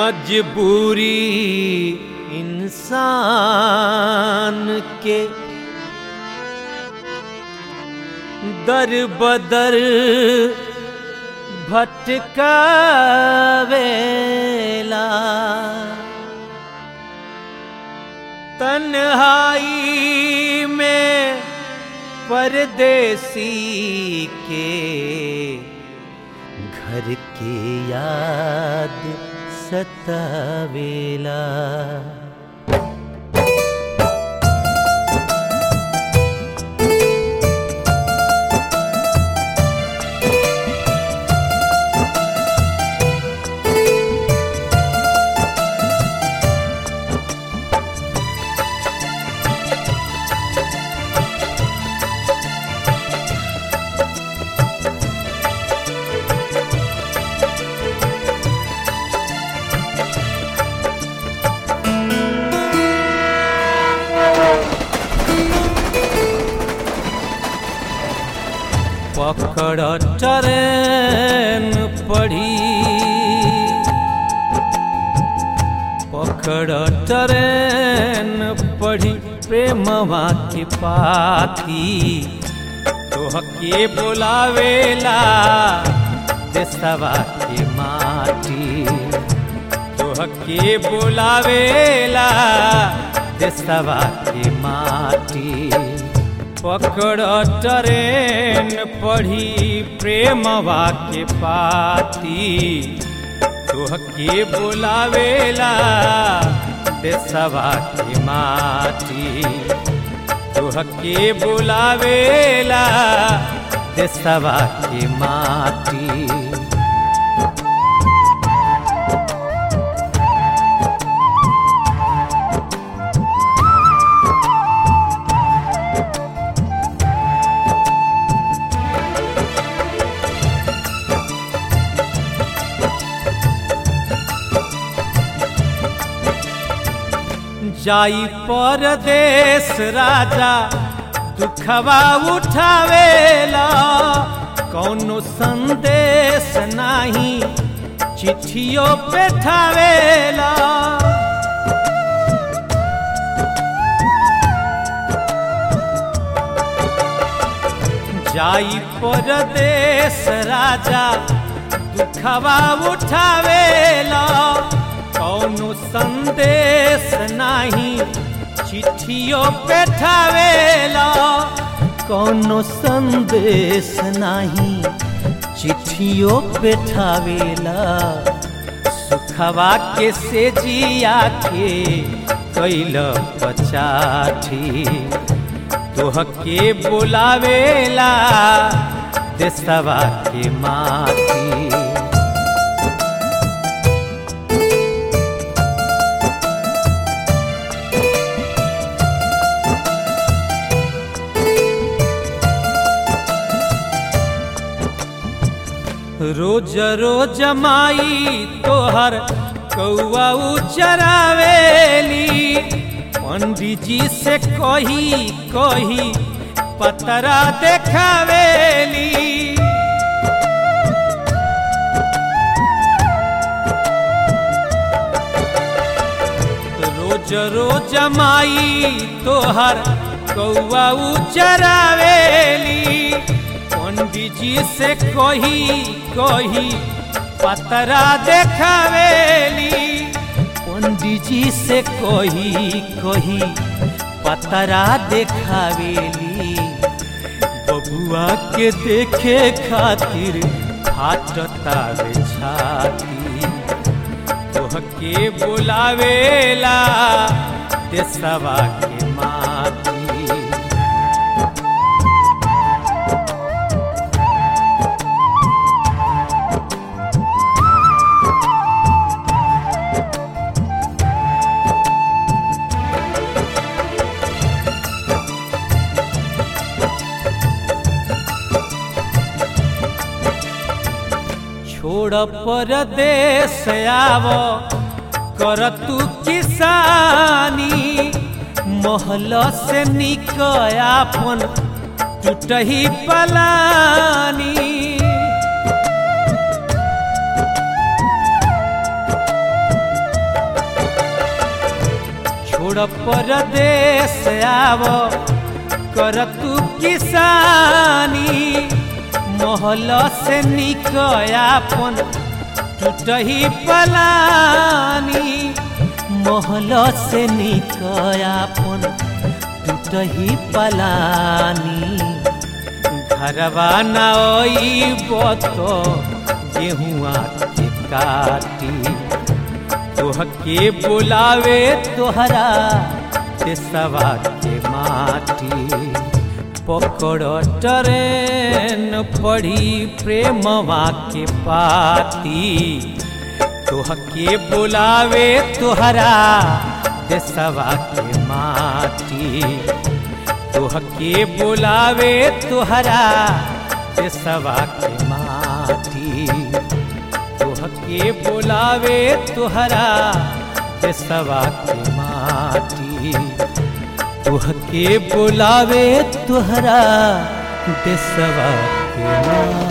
मजबूरी इंसान के दर बदर भटकावेला तन्हाई में परदेसी के घर के याद सतावेला पकड़ ट्रेन पड़ी पकड़ ट्रेन पड़ी प्रेमवा के पाती तोहके बुलावेला देसवा के माटी तोहके बुलावेला देसवा के माटी पकड़ ट्रेन पढ़ी प्रेमवा के पाती तोहके बुलावेला देसवा के माटी तोहके बुलावेला देसवा के माटी जाई परदेश राजा दुखवा उठावेला कौनो संदेश नाही चिट्ठियों पे ठावेला जाई परदेश राजा दुखवा उठावेला कौनो संदेश नाही चिट्ठियों पे ठावेला कौनो संदेश नाही चिट्ठियों पे ठावेला सुखवा के से जिया के कैल पचाठी तोहके बुलावेला देसवा के माटी रोज रोज माई तोहर कौआ चरावेली पंडित जी से कही कही पतरा देखावेली रोज रोज माई तोहर कौआ चरावेली पंडित जी से कही कही पतरा देखावेली पंडित जी से कही कही पतरा देखावेली बबुआ के देखे खातिर फाटता रे छाती तोहके बुलावेला देसवा के माती छोड़ परदेश आव कर तू किसानी महल से निक आपन टूटही पलानी छोड़ परदेश आव कर तू किसानी महल से निकयापन टूटही पलानी महल से निकयापन टूटही पलानी घरवा नई बतो गेहुआ के काटी तोहके बुलावे तोहरा देसवा के माटी पकड़ ट्रेन पड़ी प्रेमवा के पाती तोहके बुलावे तोहरा देसवा के माटी तोहके बुलावे तोहरा देसवा के माटी तोहके बुलावे तोहरा देसवा के माटी तोहके बुलावे तोहरा देसवा के माटी